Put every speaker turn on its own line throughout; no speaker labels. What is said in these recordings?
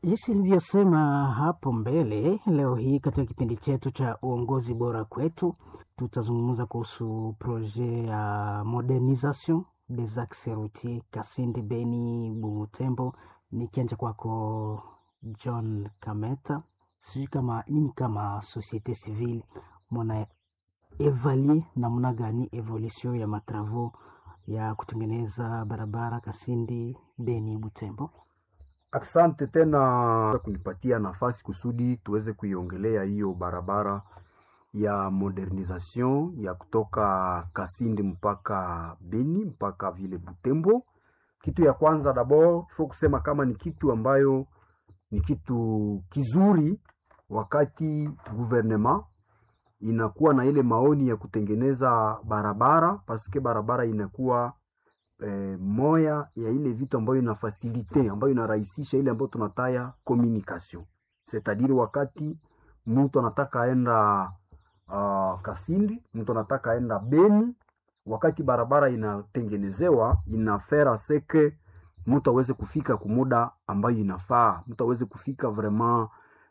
Jinsi nilivyosema hapo mbele, leo hii katika kipindi chetu cha uongozi bora kwetu, tutazungumza kuhusu projet ya modernisation des axes routiers Kasindi, Beni, Butembo. Nikianja kwako John Kameta, sijui kama nyinyi kama societe civile mwana evaluer namna gani evolution ya matravau ya kutengeneza barabara Kasindi, Beni, Butembo?
Asante tena kunipatia nafasi kusudi tuweze kuiongelea hiyo barabara ya modernisation ya kutoka Kasindi mpaka Beni mpaka vile Butembo. Kitu ya kwanza dabord faut kusema kama ni kitu ambayo ni kitu kizuri, wakati gouvernement inakuwa na ile maoni ya kutengeneza barabara paske barabara inakuwa eh, moya ya ile vitu ambayo ina fasilite ambayo inarahisisha ile ambayo tunataya communication c'est-à-dire wakati mtu anataka aenda uh, Kasindi, mtu anataka aenda Beni, wakati barabara inatengenezewa inafera seke mtu aweze kufika kumuda ambayo inafaa, mtu aweze kufika vraiment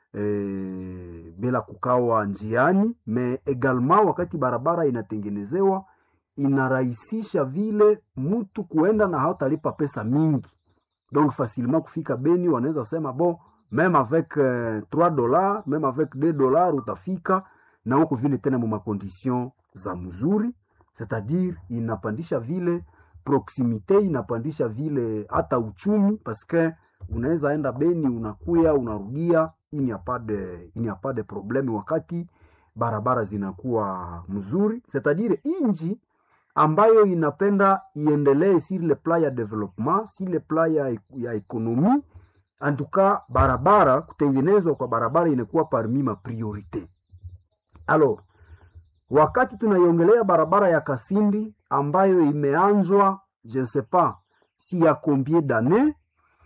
eh, bila kukawa njiani me egalement wakati barabara inatengenezewa inarahisisha vile mtu kuenda na hautalipa pesa mingi, donc facilement kufika Beni. Wanaweza sema bon meme avec euh, 3 dollars meme avec 2 dollars utafika na huko vile tena mu makondition za mzuri, c'est-à-dire inapandisha vile proximite, inapandisha vile hata uchumi, parce que unaweza enda Beni unakuya unarudia, il n'y a pas de il n'y a pas de problème wakati barabara zinakuwa mzuri, c'est-à-dire inji ambayo inapenda iendelee sur le plan ya development, sur le plan ya, ya ekonomi. Antuka barabara kutengenezwa kwa barabara inakuwa parmi ma priorite. Alors, wakati tunaiongelea barabara ya Kasindi ambayo imeanzwa je ne sais pas si ya combien d'années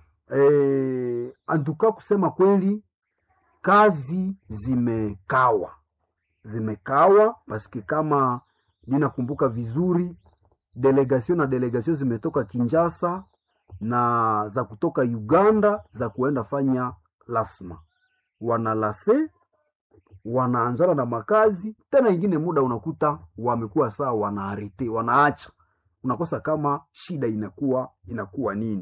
eh, antuka kusema kweli kazi zimekawa zimekawa paske kama ninakumbuka vizuri delegation na delegation zimetoka Kinshasa na za kutoka Uganda za kuenda fanya lasma, wanalase wanaanzana na makazi tena, ingine muda unakuta wamekuwa saa wanaarete, wanaacha, unakosa kama shida inakuwa inakuwa nini.